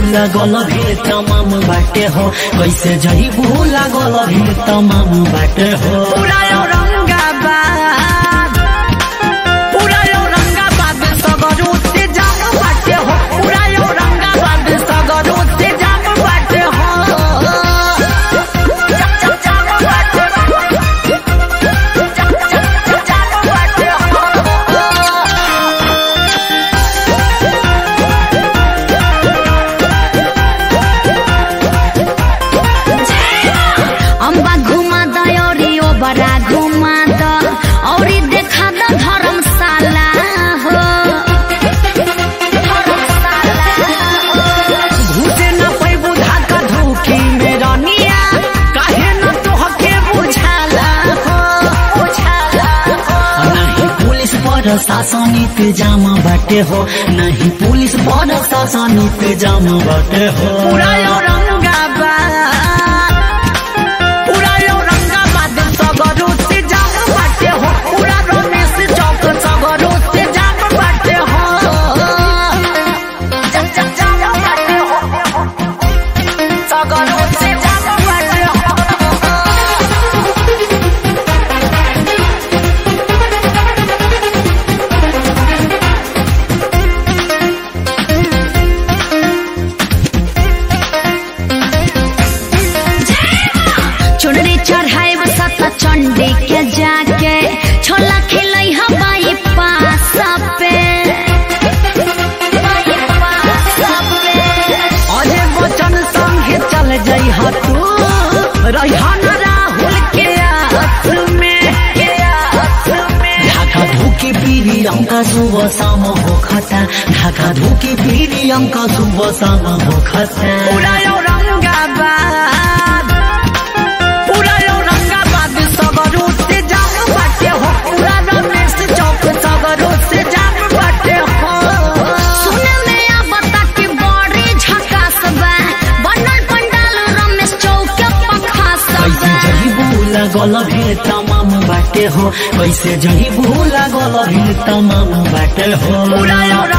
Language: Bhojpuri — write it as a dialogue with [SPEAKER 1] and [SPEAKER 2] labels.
[SPEAKER 1] लागल भीड़ तमाम बाटे हो कैसे जईबू लागल भीड़ तमाम बाटे हो
[SPEAKER 2] पूरा औरंगाबाद पूरा औरंगाबाद सगरो से जाम बाटे हो पूरा औरंगाबाद सगरो से जाम बाटे हो जा- जा- जाम बाटे हो। जा- जा- जा- जाम बाटे हो। अम्बा घुमा द औरी ओ बड़ा घुमा द औरी देखा द धर्मशाला हो घुसे न पैबू धाका धूकी में रनिया काहे न तोहके बुझाला हो बुझाला हो
[SPEAKER 1] नहीं पुलिस पर शासन इंतजाम बाटे हो नहीं पुलिस पर शासन इंतजाम बाटे हो
[SPEAKER 2] पूरा औरंगाबाद पूरा औरंगाबाद सगरो से जाम बाटे हो पूरा रमेश चौक सगरो से जाम बाटे हो जा- जा- जाम बाटे हो सगरो से जाम बाटे हो चुनरी चढ़ाई सत चंडी के जाके छोला खिलै हवाई पास पे अरे वचन संगे चल जाइ तू रहिहन राहुल के हाथ में के हाथ में
[SPEAKER 1] ढाका धूकी पीरी अंका सुबह शाम हो खता ढाका धूकी पीरी अंका सुबह शाम हो खता
[SPEAKER 2] पूरा औरंगाबाद पूरा औरंगाबाद सगरो से जाम बाटे हो पूरा रमेश चौक सगरो से जाम बाटे हो सुने में आ बता के बड़ी झकास बा बनल पंडाल रमेश चौक के पखास
[SPEAKER 1] कैसे जहीबू लागल भीड़ तमाम बाटे हो कैसे जहीबू लागल भीड़ तमाम बाटे हो
[SPEAKER 2] पूरा